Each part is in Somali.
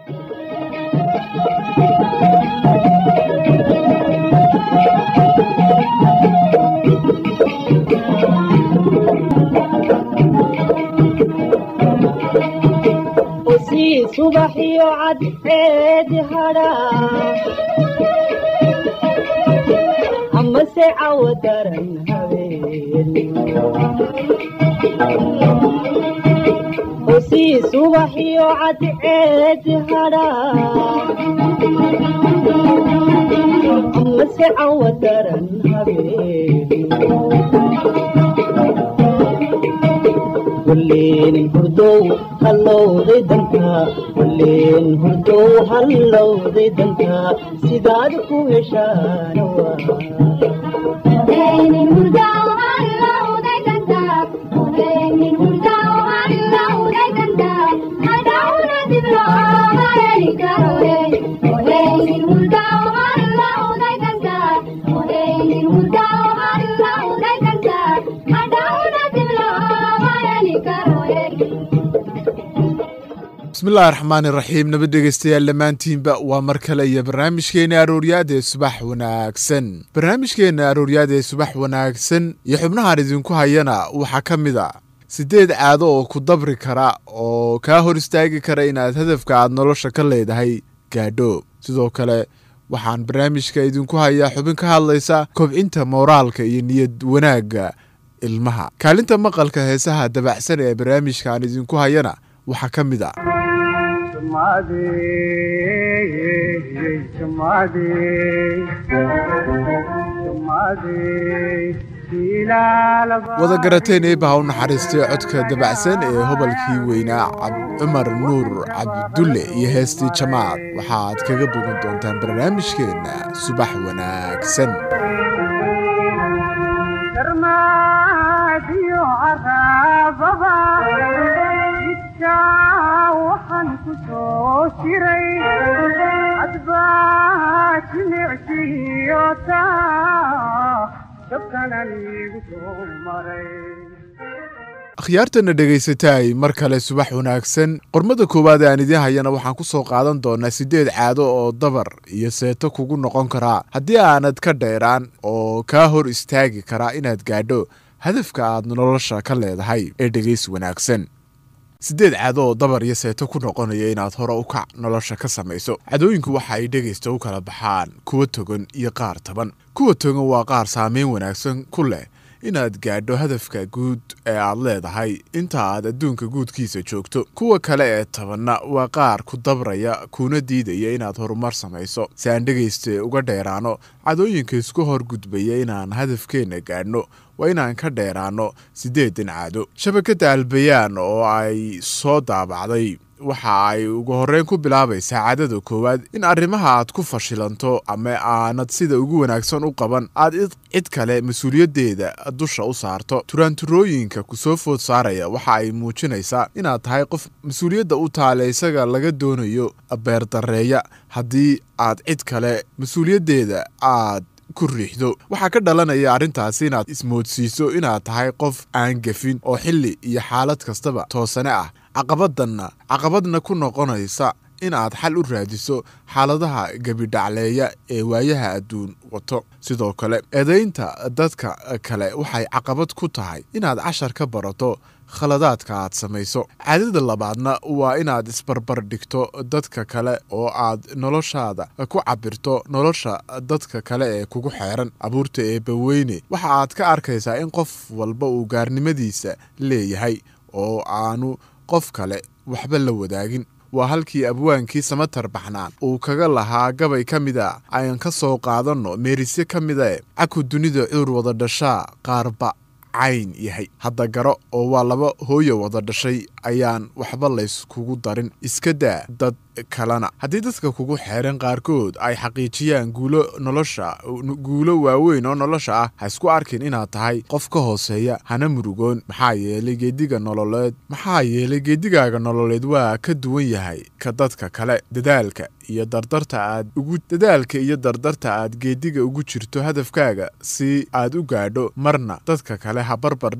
usii subaxiyo cadceedi hadhaa amase cawo daran habeen usii subaxiyo cadceedi hadhaa amase cawo daran habeen walleen hurdow hallowday danka walleen hurdow hallowday danka sidaad ku heshaana bismillahi raxmaan iraxiim nabad dhegeystayaal dhammaantiinba waa mar kale iyo barnaamijkeena arooryaad ee subax wanaagsan barnaamijkeena arooryaad ee subax wanaagsan iyo xubnahan idinku hayana waxaa ka mid a siddeed caado oo ku dabri kara oo kaa hor istaagi kara inaad hadafka aad nolosha ka leedahay gaadho sidoo kale waxaan barnaamijka idinku hayaa xubin ka hadlaysa kobcinta mooraalka iyo niyad wanaagga ilmaha kaalinta maqalka heesaha dabacsan ee barnaamijkaan idinku hayana waxaa ka mid a wada garateen eebaha u naxariistay codka dabacsan ee hobolkii weynaa cumar nuur cabdulle iyo heestii jamaad waxaad kaga bogan doontaan barnaamijkeenna subax wanaagsan waxaan ku soo jiray adbaa jimicsiiyota dabkanan igu soo maray akhyaartana dhegaysataay mar kale subax wanaagsan qormada koowaad aan idiin hayana waxaan ku soo qaadan doonaa siddeed caado oo dabar iyo seeto kugu noqon karaa haddii aanad ka dheeraan oo kaa hor istaagi karaa inaad gaadho hadafka aad nolosha ka leedahay ee dhegays wanaagsan siddeed caado oo dabar iyo seeto ku noqonaya inaad hore u kac nolosha ka samayso cadooyinku waxa ay dhegaysta u kala baxaan kuwa togan iyo qaar taban kuwa togan waa qaar saameyn wanaagsan ku leh inaad gaadho hadafka guud ee aad leedahay inta aad adduunka guudkiisa joogto kuwa kale ee tabanna waa qaar ku dabraya kuna diidaya inaad horumar samayso si aan dhegaysta uga dheeraano cadooyinka isku hor gudbaya inaan hadafkeenna gaadhno waa inaan ka dheeraano siddeedan caado shabakadda albayaan oo ay soo daabacday waxa ay ugu horreyn ku bilaabaysaa caadada koowaad in arrimaha aad ku fashilanto ama aanad sida ugu wanaagsan u qaban aad cid kale mas-uuliyaddeeda dusha u saarto turaanturooyinka kusoo food saaraya waxa ay muujinaysaa inaad tahay qof mas-uuliyadda u taale isaga laga doonayo beerdareeya haddii aad cid kale mas-uuliyaddeeda aad ku riixdo waxaa ka dhalanaya arrintaasi inaad ismoodsiiso inaad tahay qof aan gafin oo xilli iyo xaalad kastaba toosane ah caqabaddanna caqabadna ku noqonaysa in aad xal u raadiso xaaladaha gebidhacleeya ee waayaha adduun wato sidoo kale eedaynta dadka kale waxay caqabad ku tahay inaad cashar ka barato khaladaadka aad samayso caadada labaadna waa inaad isbarbar dhigto dadka kale oo aad noloshaada ku cabirto nolosha dadka kale ee kugu xeeran abuurta eebbaweyne waxa aad ka arkaysaa in qof walba uu gaarnimadiisa leeyahay oo aanu qof kale waxba la wadaagin waa halkii abwaankii samatar baxnaan uu kaga lahaa gabay ka mid a ayaan ka soo qaadanno meerisye ka mida e caku dunida cuur wada dhashaa qaarba cayn yahay hadda garo oo waa laba hooya wada dhashay ayaan waxba layskugu darin iska daa dad kalena haddii dadka kugu xeeran qaarkood ay xaqiijiyaan guulo nolosha guulo waaweyn oo nolosha ah ha isku arkin inaad tahay qof ka hooseeya hana murugoon maxaa yeelay geediga nololeed maxaa yeelay geedigaaga nololeed waa ka duwan yahay ka dadka kale dadaalka iyo dardarta aad ugu dadaalka iyo dardarta aad geediga ugu jirto hadafkaaga si aad u gaadho marna dadka kale ha barbar dhigin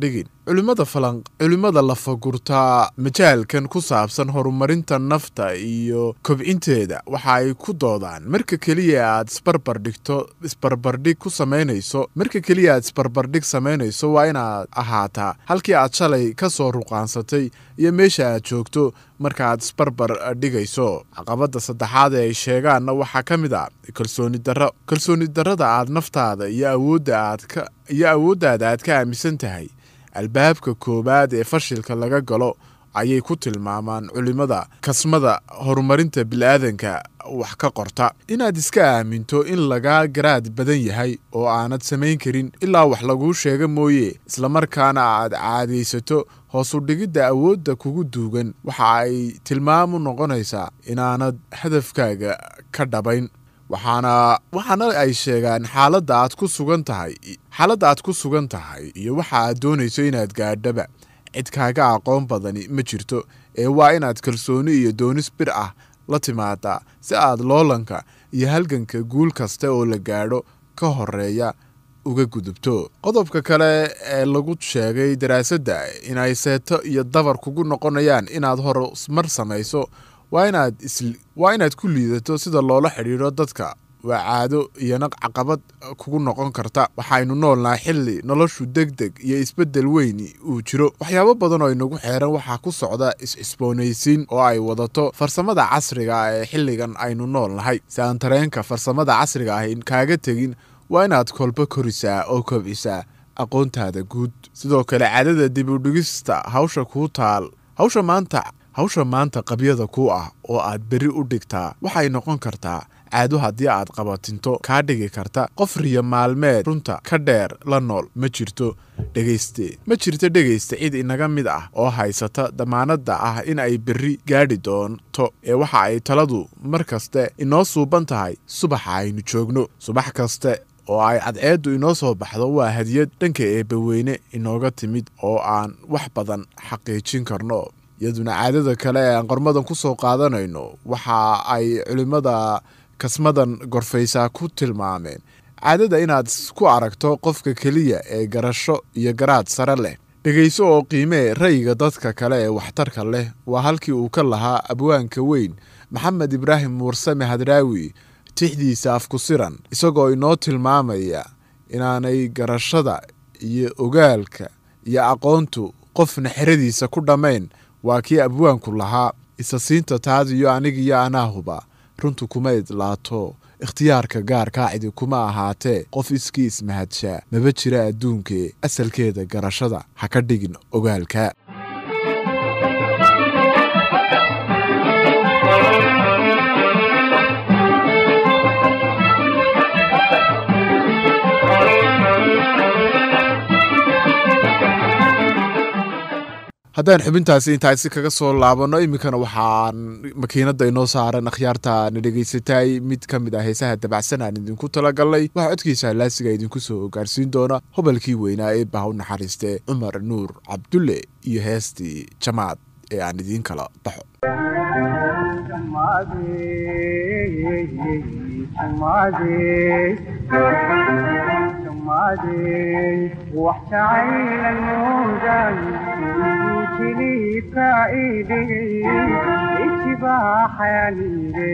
culimada falan culimmada lafagurtaa majaalkan ku saabsan horumarinta nafta iyo kobcinteeda waxa ay ku doodaan marka keliya aad isbarbardhigto isbarbardhig ku samaynayso marka keliya aad isbarbardhig samaynayso waa inaad ahaataa halkii aad shalay ka soo ruqaansatay iyo meesha aad joogto marka aad isbarbar dhigayso caqabada saddexaad ee ay sheegaanna waxaa ka mid a kalsooni darro kalsooni darrada aad naftaada iyo awoodda aad ka iyo awooddaada aad ka aaminsan tahay albaabka koowaad ee fashilka laga galo ayay ku tilmaamaan culimada kasmada horumarinta bilaadanka wax ka qorta inaad iska aaminto in lagaa garaad badan yahay oo aanad samayn karin ilaa wax laguu sheega mooye islamarkaana aad caadaysato hoosu dhigidda awoodda kugu duugan waxa ay tilmaamu noqonaysaa inaanad hadafkaaga ka dhabayn waxaana waxaana ay sheegaan xaaladda aad ku sugan tahay xaaladda aad ku sugan tahay iyo waxa aad doonayso inaad gaadhaba cid kaaga aqoon badani ma jirto ee waa inaad kalsooni iyo doonis bir ah la timaadaa si aad loolanka iyo halganka guul kasta oo la gaadho ka horeeya uga gudubto qodobka kale ee lagu sheegay daraasadda inay seeto iyo dabar kugu noqonayaan inaad horumar samayso waa inaad waa inaad ku liidato sida loola xidhiidho dadka waa caado iyona caqabad kugu noqon karta waxaynu noolnahay xilli noloshu deg deg iyo isbeddel weyn uu jiro waxyaabo badan oo inagu xeeran waxaa ku socda is-cisboonaysiin oo ay wadato farsamada casriga ah ee xilligan aynu nool nahay si aan tareenka farsamada casriga ah kaaga tegin waa inaad kolbo korisaa oo kobcisaa aqoontaada guud sidoo kale caadada dibudhigista hawsha kuu taal hawsha maanta hawsha maanta qabyada ku ah oo aad berri u dhigtaa waxay noqon kartaa caado haddii aad qabatinto kaa dhigi karta qof riyo maalmeed runta ka dheer la nool ma jirto dhegayste ma jirto dhegaysta cid inaga mid ah oo haysata damaanadda ah in ay berri gaadhi doonto ee waxa ay taladu mar kaste inoo suuban tahay subaxa aynu joogno subax kaste oo ay cadceeddu inoo soo baxdo waa hadiyad dhanka eebbaweyne inooga timid oo aan wax badan xaqiijin karno iyaduna caadada kale ee aan qormadan ku soo qaadanayno waxa ay culimmada kasmadan gorfaysaa ku tilmaameen caadada inaad ku aragto qofka keliya ee garasho iyo garaad sare leh dhegayso oo qiimee ra'yiga dadka kale ee waxtarka leh waa halkii uu ka lahaa abwaanka weyn maxamed ibraahim muursame hadraawi tixdiisa afkusiran isagoo inoo tilmaamaya inaanay garashada iyo ogaalka iyo aqoontu qofna xeradiisa ku dhammayn waa kii abwaanku lahaa isasiinta taadiyo anigiyo anaahuba runtu kuma idlaato ikhtiyaarka gaarkaa cidi kuma ahaatee qof iskii ismahadshaa maba jira adduunkee asalkeeda garashada ha ka dhigin ogaalka haddaan xubintaasi intaasi kaga soo laabanno iminkana waxaan makiinada inoo saaran akhyaarta na dhegaysatay mid ka mid ah heesaha dabacsan aan idinku talagalnay waxaa codkiisa laasiga idinku soo gaarsiin doona hobalkii weynaa ee baha u naxariiste cumar nuur cabdulle iyo heestii jamaad ee aan idiin kala baxo wax jacaylan moodan jiliibka idhigay ijibaaxayanide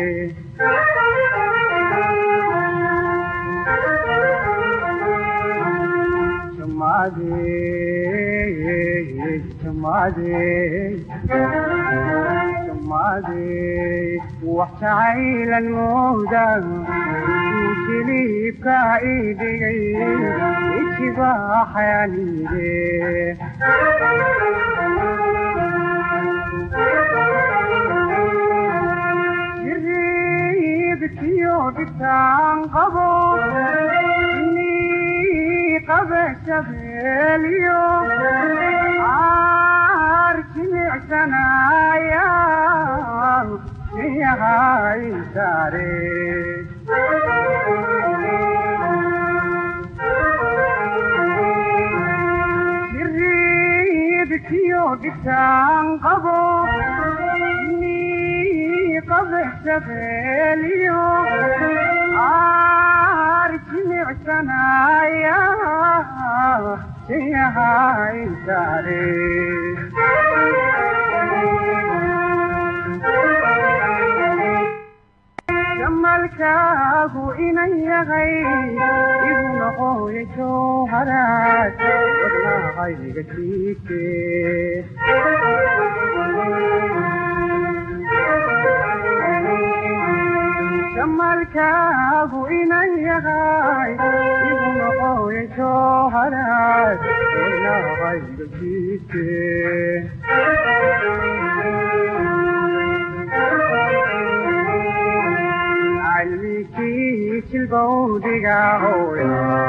wax jacaylan moodan jiliibka idhigay ijibaaxayanide jiriibkiyo dhibtaan qabo inii qabe shabeeliyo aar jimicsanaya miyahay saare jiriibkiyo dhibtaan qabo inii qabe shabeeliyo aar jimicsanaya siyahay saare jamalkaagu inan yahay igu noqoya jowharaad wadnahayga jiite jamalkaagu inan yahay igu noqoya jowharaad wadnahayga jiite calmikii jilbowdiga hooya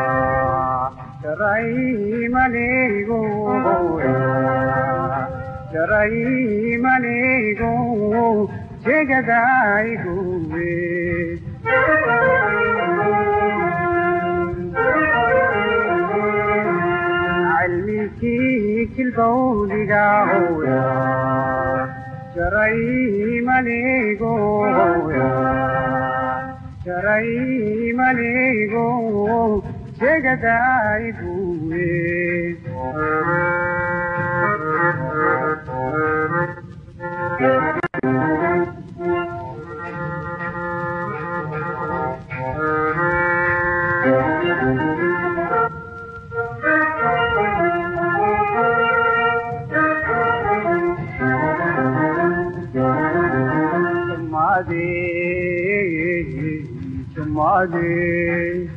jaraymanigu hooya jaraymanigu jegadayguwe calmikii jilbowdiga hooya jaraymanigu hooya jaraymanigu jegadayguwe Tumade,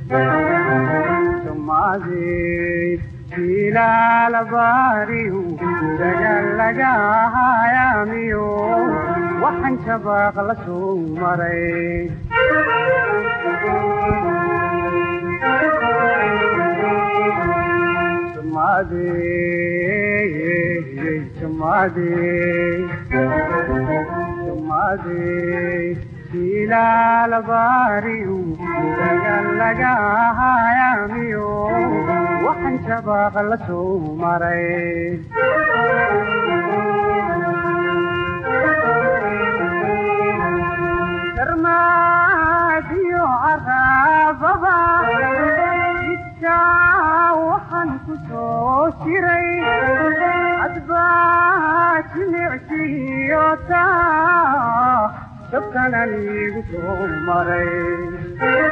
tumade, ilaalabariyu dagalaga hayamiyo waxaan shabaaq la soo maray tumade tumade tumade ilaalabariyu dagalaga hayamiyo waxaan shabaaq la soo maray darmaadiyo caraababa jidkaa waxaan ku soo jiray hadbaa jilicsiyo taa dabkanan igu soo maray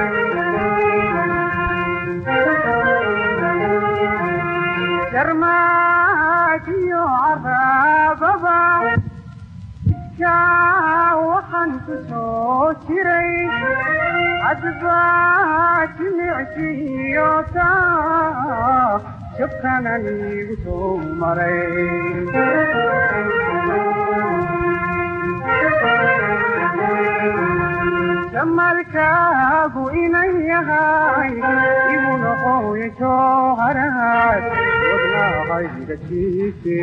jarmaadiyo caraababa jidkaa waxaan ku soo jiray hadbaa jilicsiyo taa dabkanan igu soo maray jamalkaagu inan yahay igu noqoya jowharaad wadnahayga jiite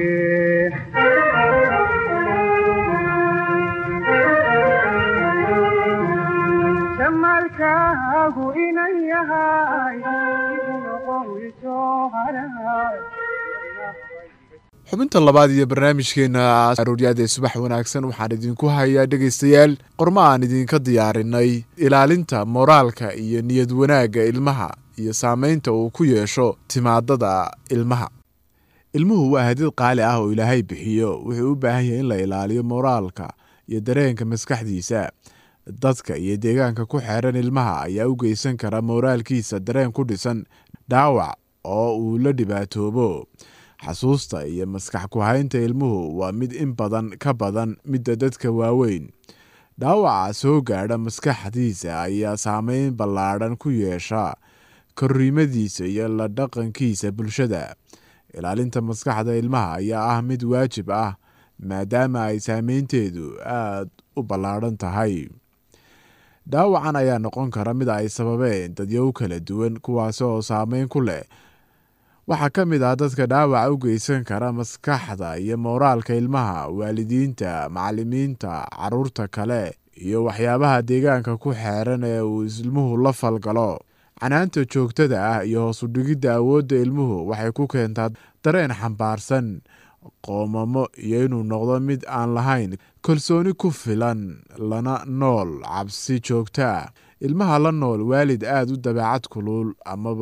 jamalkaagu inan yahay igu noqoya jowharaad xubinta labaad iyo barnaamijkeena arooryaada ee subax wanaagsan waxaan idinku hayaa dhegaystayaal qormo aan idinka diyaarinay ilaalinta moraalka iyo niyad wanaagga ilmaha iyo saameynta uu ku yeesho timaadada ilmaha ilmuhu waa hadid qaali ah oo ilaahay bixiyo wuxuu u baahan yahay in la ilaaliyo moraalka iyo dareenka maskaxdiisa dadka iyo deegaanka ku xeeran ilmaha ayaa u geysan kara moraalkiisa dareen ku dhisan dhaawac oo uu la dhibaatoobo xasuusta iyo maskax ku-haynta ilmuhu waa mid in badan ka badan midda dadka waaweyn dhaawaca soo gaadha maskaxdiisa ayaa saameyn ballaadhan ku yeesha korriimadiisa iyo la dhaqankiisa bulshada ilaalinta maskaxda ilmaha ayaa ah mid waajib ah maadaama ay saameynteedu aada u ballaadhan tahay dhaawacan ayaa noqon kara mid ay sababeen dadyow kala duwan kuwaasi oo saameyn ku leh waxaa ka mid ah dadka dhaawaca u geysan kara maskaxda iyo mooraalka ilmaha waalidiinta macalimiinta caruurta kale iyo waxyaabaha deegaanka ku xeeran ee uu ilmuhu la falgalo canaanta joogtada ah iyo hoos udhigidda awoodda ilmuhu waxay ku keentaa dareen xambaarsan qoomamo iyo inuu noqdo mid aan lahayn kalsooni ku filan lana nool cabsi joogto ah ilmaha la nool waalid aada u dabeecad kulul amaba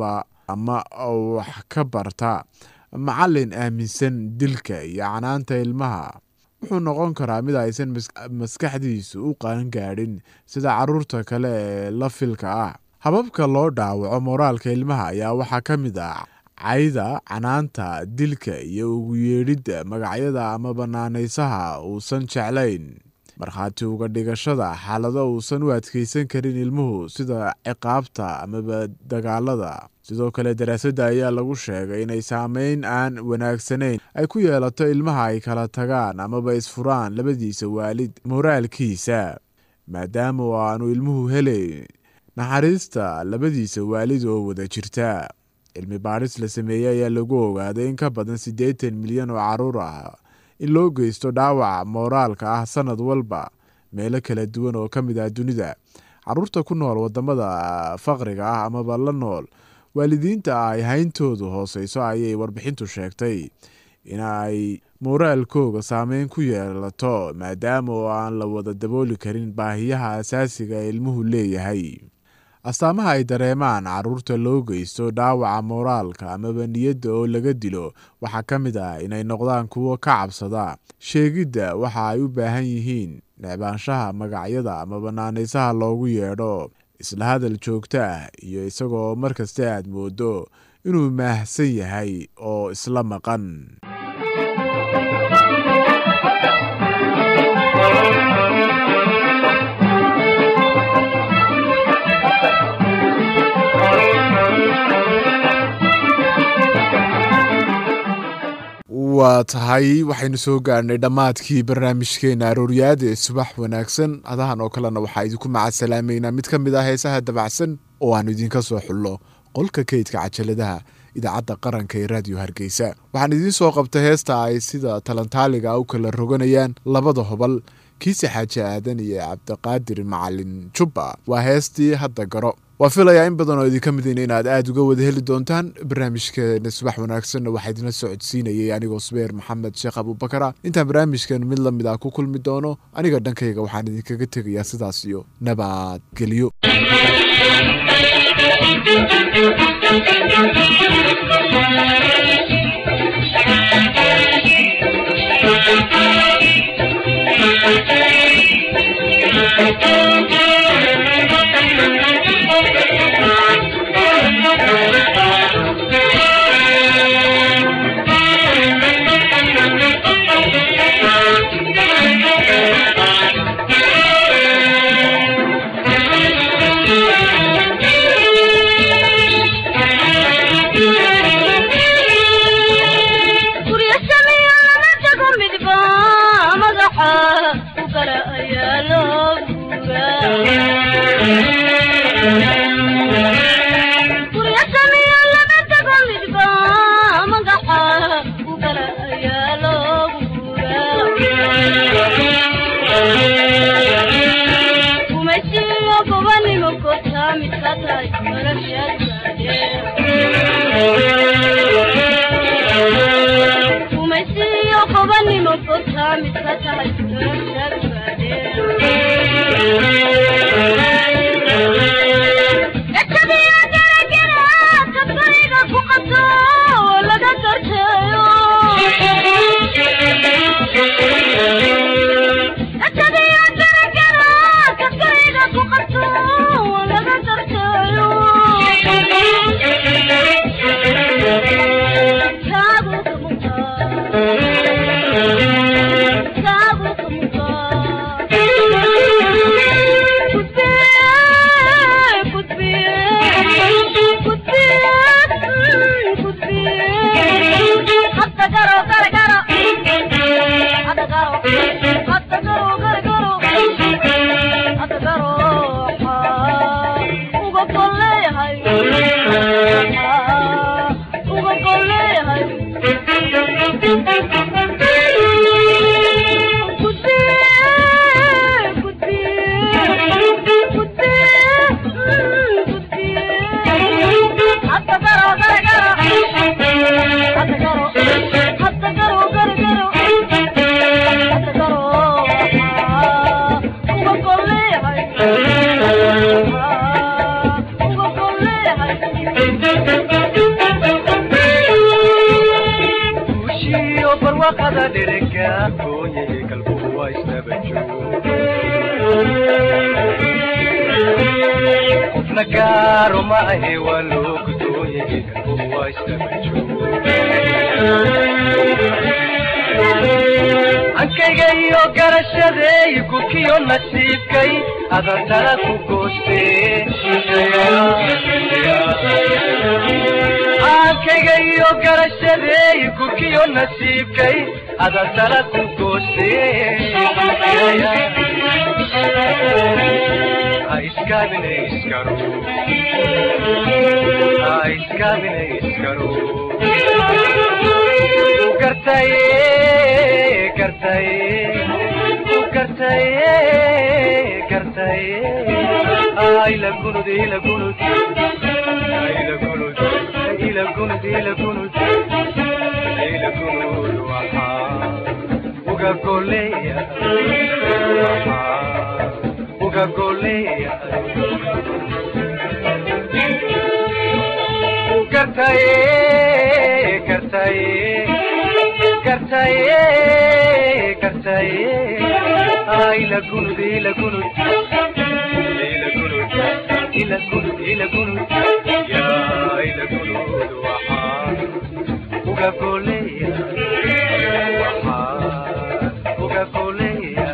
ama wax ka barta macallin aaminsan dilka iyo canaanta ilmaha wuxuu noqon karaa mid aysan maskaxdiisu u qaangaadhin sida caruurta kale ee la filka ah hababka loo dhaawaco moraalka ilmaha ayaa waxaa ka mid ah cayda canaanta dilka iyo ugu yeedhidda magacyada ama banaanaysaha uusan jeclayn markhaati uga dhigashada xaalado uusan u adkeysan karin ilmuhu sida ciqaabta amaba dagaalada sidoo kale daraasadda ayaa lagu sheegay inay saameyn aan wanaagsanayn ay ku yeelato ilmaha ay kala tagaan amaba isfuraan labadiisa waalid moraalkiisa maadaama oo aanu ilmuhu helayn naxariista labadiisa waalid oo wada jirta cilmi baadhis la sameeyey ayaa lagu ogaaday in ka badan siddeetan milyan oo caruur ah in loo geysto dhaawaca mooraalka ah sanad walba meelo kala duwan oo ka mid ah dunida caruurta ku nool wadamada faqriga ah amaba la nool waalidiinta ay hayntoodu hooseyso ayay warbixintu sheegtay in ay mooraalkooga saameyn ku yeelato maadaama oo aan la wada dabooli karin baahiyaha asaasiga ee ilmuhu leeyahay astaamaha ay dareemaan caruurta loo geysto dhaawaca mooraalka amaba niyadda oo laga dilo waxaa ka mid ah inay noqdaan kuwo ka cabsada sheegidda waxa ay u baahan yihiin necbaanshaha magacyada ama banaanaysaha loogu yeedho isla hadal joogto ah iyo isagoo mar kasta aad moodo inuu maahsan yahay oo isla maqan waa tahay waxaynu soo gaarhnay dhammaadkii barnaamijkeena arooryaad ee subax wanaagsan adahan oo kalena waxaa idinku macadsalaamaynaa mid ka mid ah heesaha dabacsan oo aanu idinka soo xullo qolka keydka cajaladaha idaacadda qaranka ee raadiyo hargeysa waxaan idiin soo qabtay heesta ay sida talantaaliga u kala roganayaan labada hobal kiise xaaji aadan iyo cabdiqaadir macalin jubba waa heestii hadda garo waa filayaa in badan oo idinka midayna inaad aada uga wada heli doontaan barnaamijkeena subax wanaagsanna waxaa idinla socodsiinayay anigoo subeer maxamed sheekh abuubakara intaan barnaamijkan mid la mid ah ku kulmi doono aniga dhankayga waxaan idinkaga tegayaa sidaas iyo nabadgelyo Thank you. barwaaqada dherega gooyahe kalbuhu waa isnaba joog qofna gaaro ma ahe waa loo gudooyahe kalbuhu waa isnaba joog ankayga iyo garashadeey gudkiyo nasiibkay adantana ku gooste ankayga iyo garashadeey gudkiyo nasiibkay adantana ku gooste ha iskaabine iskaro ha iskaabine iskaro gartaye gartaye gartaye gartaye ila gunud ila gunud ila gunud ila gunud ila gunud ila gunud waxa uga goleya waxa uga goleya gartaye gartaye gartaye gartaye ila gunud ila gunud ila gunud ila gunud ila gunud ya ila gunud waxa uga goleya waxa uga goleya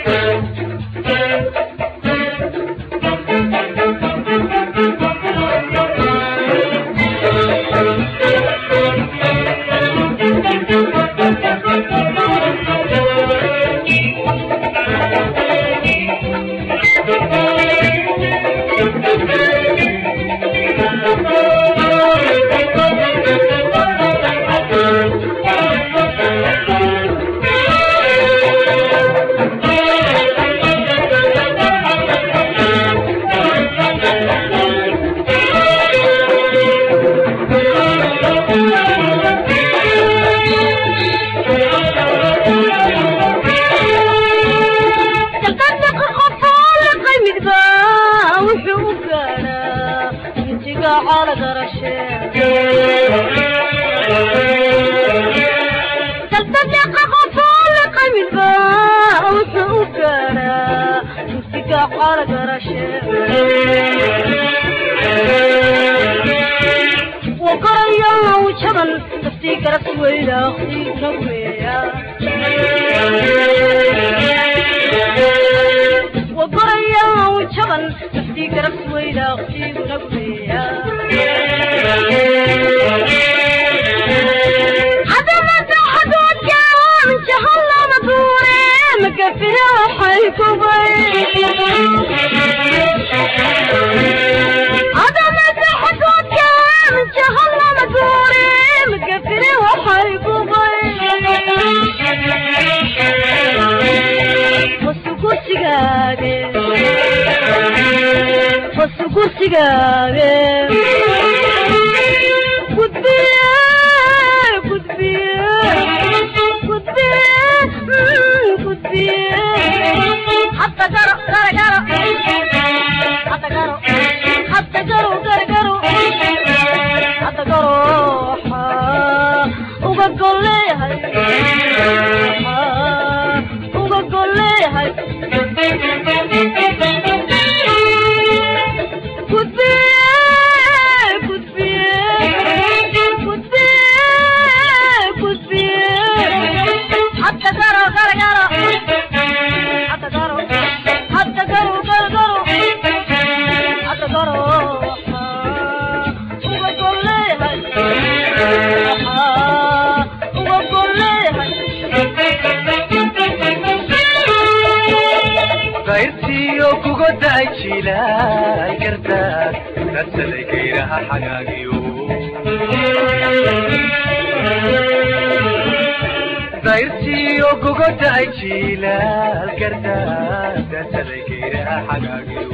taqadaqa qofoole qaymidba wuxuu u gaadhaa intiga cala garashe taqadaqa qofoole qaymidba wuxuu u gaadhaa intiga cala garashe وقريا وجبن تفتي قرص ويلا اختي كويا وقريا وجبن تفتي قرص ويلا اختي كويا هذا ما تحدود كان جهل مدوري مكفيه حيكم هذا ما تحدود كان جهل مدوري مكفيه وحيكم بس كرسيغاغي بس كرسيغاغي قدبيه قدبيه قدبيه قدبيه حتى قرأ قرأ قرأ حتى قرأ حتى قرأ قرأ قرأ حتى قرأ وقول لي هاي وقول لي هاي حتى قرأ قرأ قرأ حتى قرأ حتى قرأ قرأ قرأ حتى قرأ وقول لي هاي وقول لي qayrtiyo kuga da'ay jiilay gardaad dadsaday gayraha xagaagiyo qayrtiyo kuga da'ay jiilal gardaad dadsaday gayraha xagaagiyo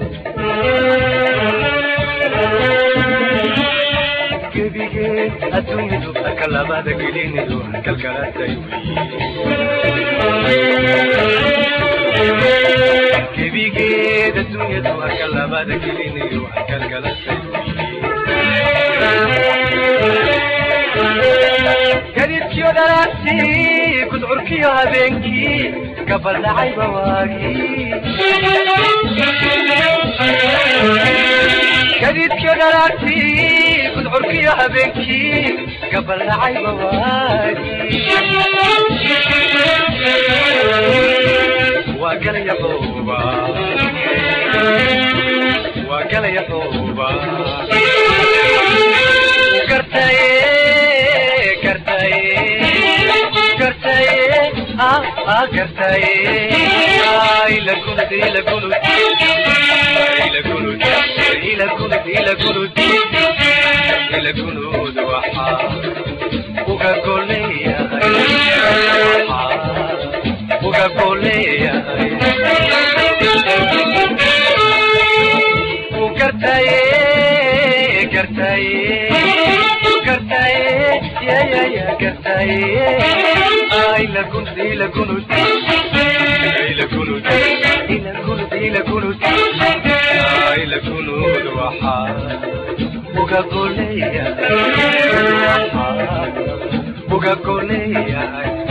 gebigeed adduunyadu halka labada gelinidu halkalkalatay gebigeed adduunyadu halka labada gelinayo halkalkalatay gadidkiyo dhalaabtii gudcurkiyo habeenkii gabaldhacayba waagii gadiidkii dhalaagtii gudcurkiyo habeenkii gabaldhacayba waagii waa galaya xooba waa galaya xooba gartaye gartaye gartaye ah ah gartaye ah ila gunud ila gunud ila gunud ila gunud ila gunud ila gunud waxaa uga goleeyahay waxaa uga goleeyahay gartaye gartaye gartaye ya ya ya gartaye ila gunud ila gunud ila gunud ila gunud ila gunud ila gunud waxaa uga goleeyahay waxaa uga goleeyahay